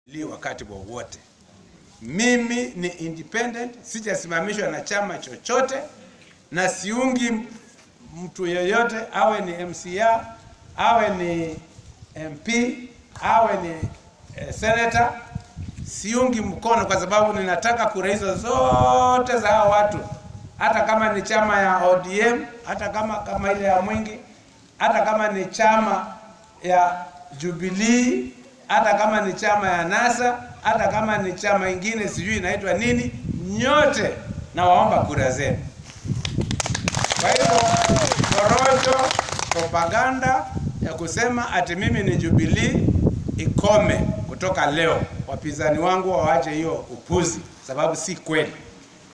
li wakati wowote. Mimi ni independent, sijasimamishwa na chama chochote na siungi mtu yeyote awe ni MCA, awe ni MP, awe ni eh, senator, siungi mkono kwa sababu ninataka kura hizo zote za hao watu, hata kama ni chama ya ODM, hata kama kama ile ya Mwingi, hata kama ni chama ya Jubilee, hata kama ni chama ya NASA, hata kama ni chama ingine sijui inaitwa nini, nyote nawaomba kura zenu. Kwa hivyo porojo, propaganda ya kusema ati mimi ni Jubilee ikome kutoka leo. Wapinzani wangu waache hiyo upuzi, sababu si kweli.